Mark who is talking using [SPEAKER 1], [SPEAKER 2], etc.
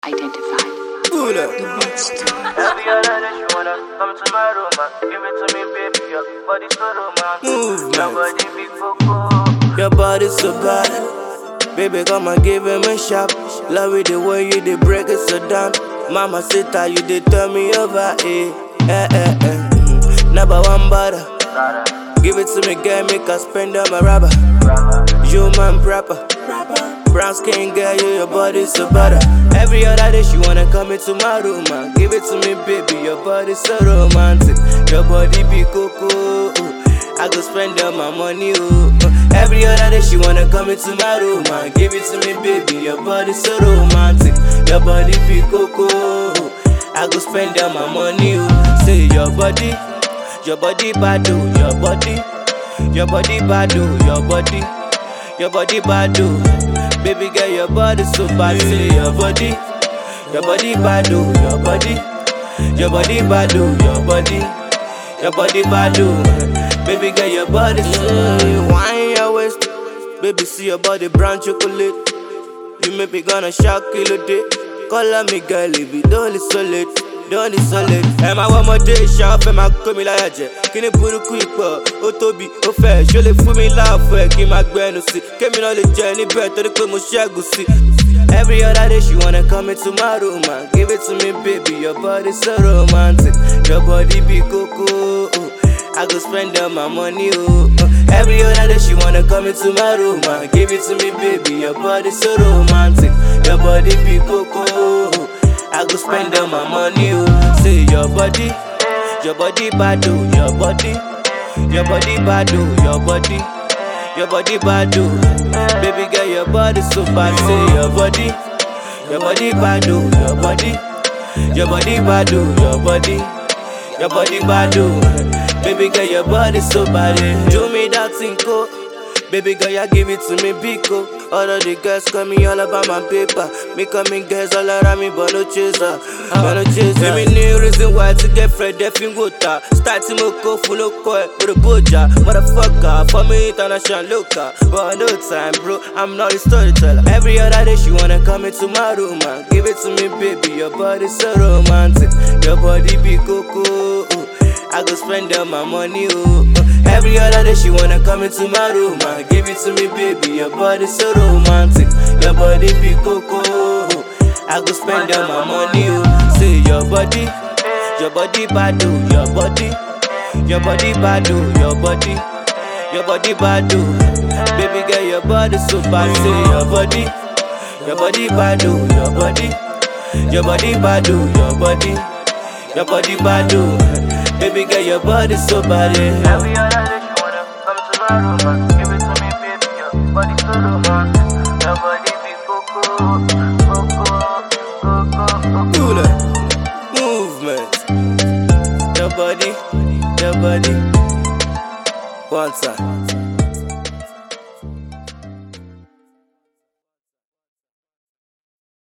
[SPEAKER 1] identified.
[SPEAKER 2] Pull up.
[SPEAKER 1] The monster.
[SPEAKER 3] Every other day she wanna come to my room, man. Give it to me, baby. Your body so romantic.
[SPEAKER 2] Movement.
[SPEAKER 3] Your body big coco.
[SPEAKER 2] Your body so bad. Baby, come and give him a shot. Love it the way you did break it so down. Mama sit you did turn me over, eh. Eh, eh, eh. Mm. Number one butter.
[SPEAKER 3] Rara,
[SPEAKER 2] Give it to me, girl, make her spend on my rubber.
[SPEAKER 3] rara.
[SPEAKER 2] You man proper. Brown skin girl, you your body so butter. Every other day she wanna come into my room, man. Give it to me, baby. Your body so romantic. Your body be coco. I go spend all my money, oh. Every other day she wanna come into my room, man. Give it to me, baby. Your body so romantic. Your body be coco. I go spend all my money, oh. Say your body, your body bad, oh. Your body, your body bad, oh. Your body. Your body bad oh. Baby girl, your body so bad Say your body Your body bad oh. Your body Your body bad oh. Your body Your body bad oh. Baby girl, your body so mm, Wine your waist Baby, see your body brown chocolate You make me gonna shock kill a day Call me girl, if you don't solid Don't solid Ẹ máa wọ ọmọdé ìṣá ọ̀fẹ́ máa kó mi láyà jẹ Kíni burúkú ipò ó tóbi ó fẹ́ Ṣó lè fún mi láàfọ̀ ẹ̀ kí n máa gbẹnu sí Kémi náà lè jẹ níbẹ̀ torí pé mo ṣẹ́gun sí Every other day she wanna come into my room man Give it to me baby, your body so romantic Your body be coco I go spend all my money, oh. Uh, Every other day she wanna come into my room, man. Give it to me, baby. Your body so romantic. Your body be coco. I go spend all my money, oh. Say your body, your body bad, oh. Your body, your body bad, oh. Your body, your body bad, oh. Baby girl, your body so bad. Say your body, your body bad, oh. Your body, your body bad, oh. Your body. Your body bad oh. Baby girl, your body so bad eh. Do me that thing co Baby girl, you give it to me big oh. All of the girls call me all about my paper Me coming girls all around me but no chaser But no chaser Give me new reason why to get friend Def in water Start to mo go full of coil With a boja Motherfucker For me international local But no time bro I'm not a storyteller Every other day she wanna come into my room man Give it to me baby Your body so romantic Your body be coco I go spend all my money, oh. Uh, Every other day she wanna come into my room, man. Give it to me, baby. Your body so romantic, your body be coco. I go spend all my money, oh. Say your body, your body bad, oh. Your body, your body bad, oh. Your body, your body bad, oh. Baby girl, your body so bad. Say your body, your body bad, oh. Your body, your body bad, oh. Your body. Your body bad, oh. Baby girl, your body so bad, eh.
[SPEAKER 3] Every other day she wanna come to my room, man. Give it to me, baby. Your body so romantic. Your body big coco. Coco. Coco. Coco.
[SPEAKER 2] Do the movement. Your body, your body. One time.